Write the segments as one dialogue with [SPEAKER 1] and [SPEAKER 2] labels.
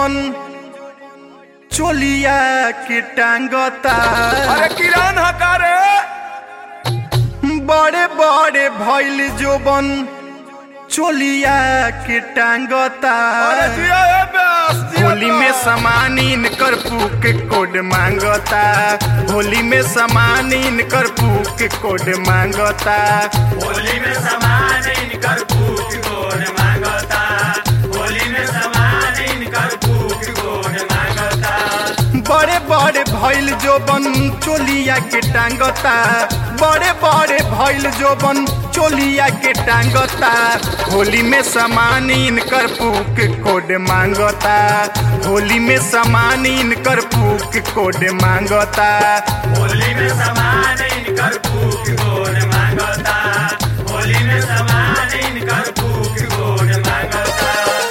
[SPEAKER 1] जोबन चोलिया के टांगता
[SPEAKER 2] अरे किरण हकारे
[SPEAKER 1] बड़े बड़े भइल जोबन चोलिया के टांगता
[SPEAKER 2] अरे जिया ए ब्यास जिया
[SPEAKER 1] होली में सामान इनकर फूक कोड मांगता होली में सामान इनकर फूक कोड मांगता
[SPEAKER 3] होली में समान इनकर भूख गोड़ मांगता होली में समान इनकर भूख गोड़ मांगता
[SPEAKER 1] बड़े बड़े भइल जोबन चोलिया के टांगता बड़े बड़े भइल जोबन चोलिया के टांगता होली में सामान इनकर फूक कोड मांगता होली में सामान इनकर फूक कोड मांगता
[SPEAKER 3] होली में समान इनकर भूख गोड़ मांगता होली में समान इनकर भूख गोड़ मांगता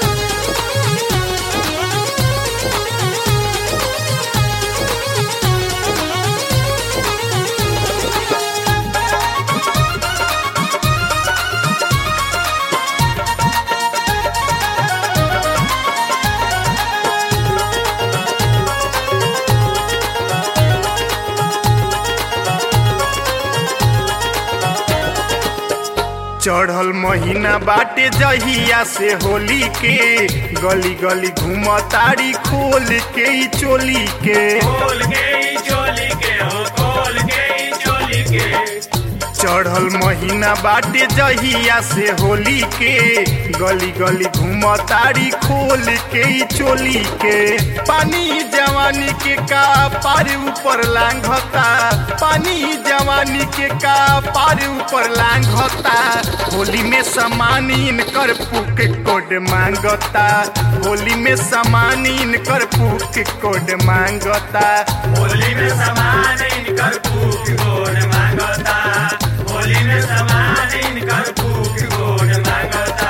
[SPEAKER 1] चढ़ल महीना बाटे जहिया से होली के गली गली घूमतारी खोल के ई चोली के
[SPEAKER 3] खोल के ही चोली के हो खोल के ही चोली के
[SPEAKER 1] चढ़ल महीना बाटे जहिया से होली के गली गली घूमतारी खोल के ई चोली के पानी जवानी के का पार ऊपर लांघता पानी जवानी के का पार ऊपर लांघता होली में सामान इनकर पुक कोड मांगता होली में सामान इनकर पुक कोड मांगता
[SPEAKER 3] होली में समान इनकर भूख गोड़ मांगता होली में समान इनकर भूख गोड़ मांगता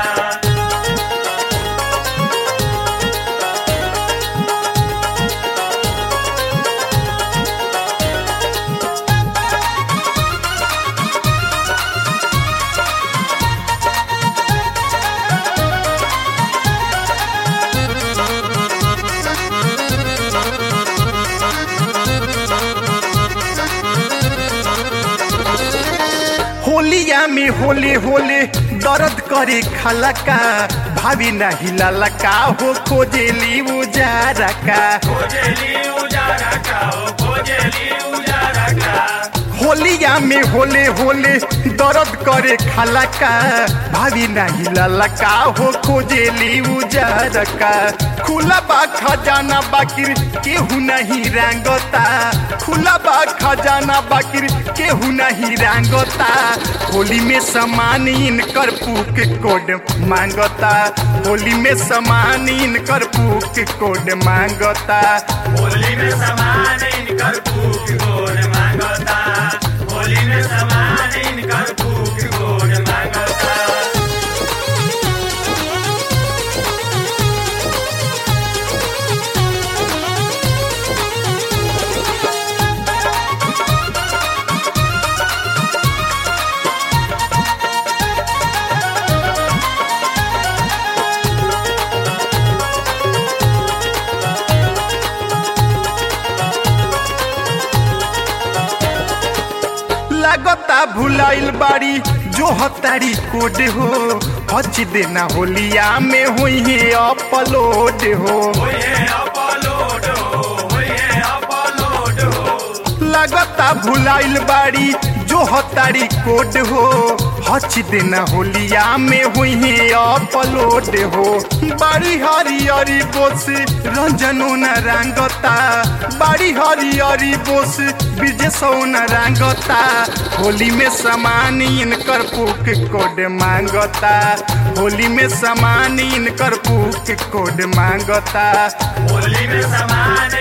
[SPEAKER 1] होलिया में होले होले दर्द करे खलका भाभी नहीं ललका हो खोजेली उजारा का
[SPEAKER 3] खोजली उजारा का ओ खोजली उजारा का
[SPEAKER 1] होलिया में होले होले दर्द करे खलका भाभी नहीं ललका हो खोजेली उजारा का खुला बा खजाना बाकिर केहू नहीं रंगता खुला बा खजाना बाकिर केहू नहीं रंगता होली में सामान इनकर पूक कोड मांगता होली में सामान इनकर पूक कोड मांगता
[SPEAKER 3] होली में समान इनकर भूख गोड़ मांगता होली में समान इनकर भूख गोड़ मांगता
[SPEAKER 1] लागता भुलाइल बाड़ी जो हतारी कोड हो हच देना होलिया में हुई है अपलोड हो
[SPEAKER 3] होये अपलोड हो होये अपलोड हो
[SPEAKER 1] लागता भुलाइल बाड़ी जो हतारी कोड हो हच देना होलिया में हुई है अपलोड हो बाड़ी हरियरी बोस रंजनो न रंगता बाड़ी हरियरी बोस विजय न रंगता होली में सामान इनकर पुक कोड मांगता होली में सामान इनकर पुक कोड मांगता
[SPEAKER 3] होली में समान